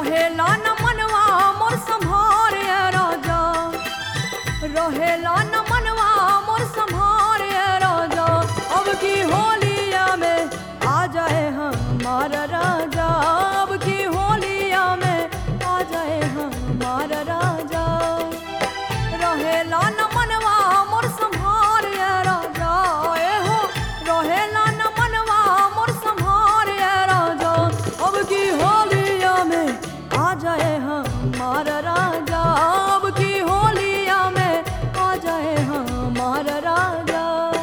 रहेला न मनवा मोर संभार ए राजा रहेला न मनवा मोर संभार ए राजा अब की होलिया में आ जाए हमार राजा अब की होलिया में आ जाए हमार राजा रहेला न मनवा मोर संभार ए राजा ए हो रहेला न मनवा मोर संभार ए राजा अब की होलिया में आ जाए हमार राजा अब की होलिया में आ जाए हमार राजा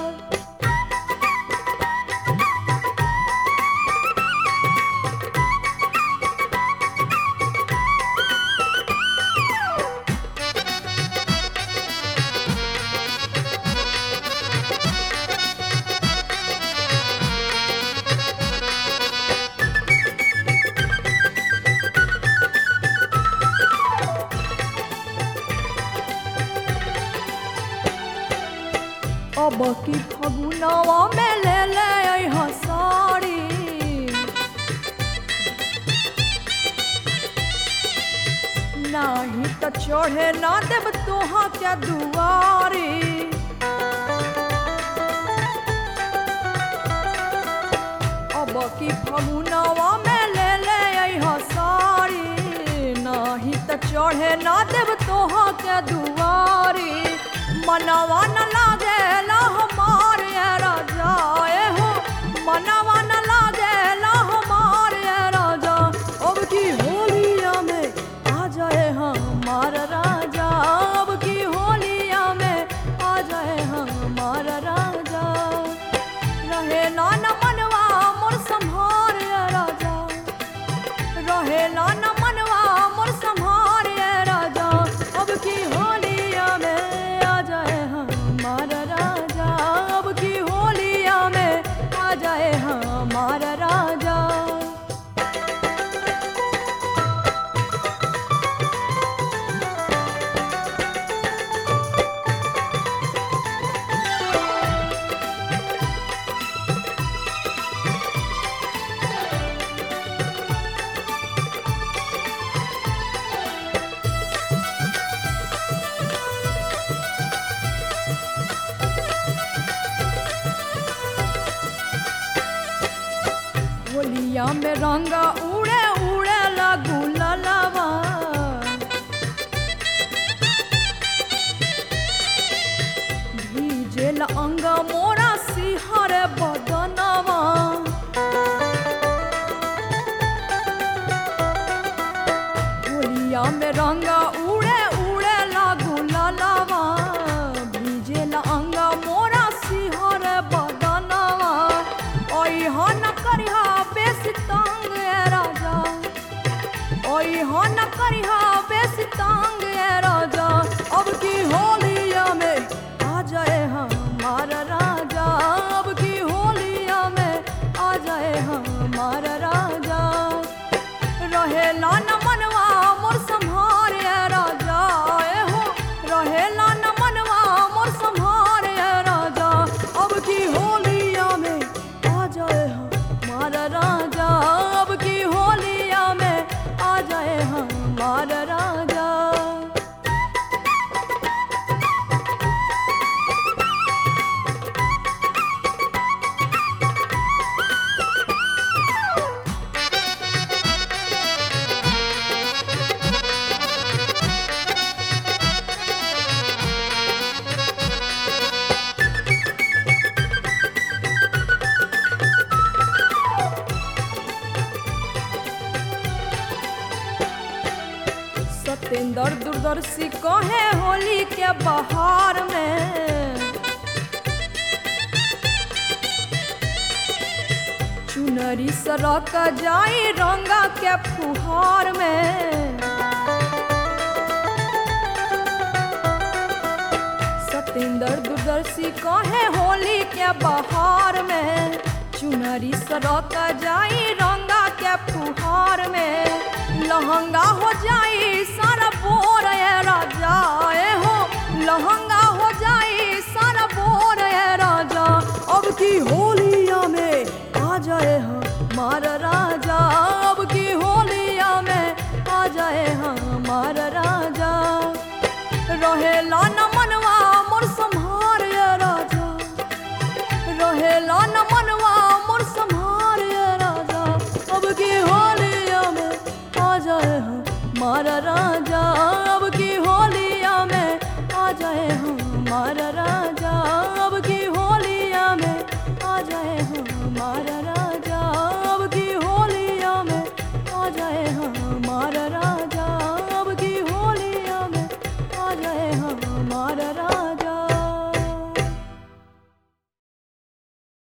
अब की फगुनवा में ले ले अइहा साड़ी नाही त चढ़े ना देव तोहा क्या दुआरी अब की फगुनवा में ले ले अइहा साड़ी नाही त चढ़े ना देव तोहा के दुआरी मनवा न लागेला हमार ये राजा ए हो मनवा न लागेला हमार ये राजा अब की होलिया में आ जाए हमार राजा अब की होलिया में आ जाए हमार राजा रहेला न मनवा मोर संभार ये राजा रहेला न मनवा मोर संभार ये राजा अब की होलिया में आ जाए हमार राजा अब की होलिया में आ जाए हमार राजा होलिया में रंगा उड़े उड़े लगू ललवा भीजेल अंग मोरा सिहर बदनवा होलिया में रंगा उड़े उड़े लागू ललवा भीजेल अंग मोरा सिहर बदनवा ओई हो न करिहा बेसी तंग ए राजा ओई हो न करिहा बेसी तंग ए राजा अब की होलिया में आ जाए हमार राजा अब की होलिया में आ जाए हमार राजा रहेला न मनवा मोर संभार ए राजा ए हो रहेला न मनवा मोर संभार ए राजा अब की होलिया में आ जाए हमार राजा अब की होलिया में आ जाए हमार राजा सतेंद्र दूरदर्शी कहे होली के बहार में चुनरी सरक जाई रंगा के फुहार में सतेंद्र दूरदर्शी कहे होली के बहार में चुनरी सरक जाई रंगा के फुहार में लहंगा हो जाई सारा बोर ए राजा ए हो लहंगा हो जाई सारा बोर ए राजा अब की होलिया में आ जाए हमार राजा अब की होलिया में आ हमारा राजा अब की होलिया में आ जाए हमारा राजा अब की होलिया में आ जाए हमारा राजा अब की होलिया में आ जाए हमारा राजा अब की होलिया में आ जाए हमारा राजा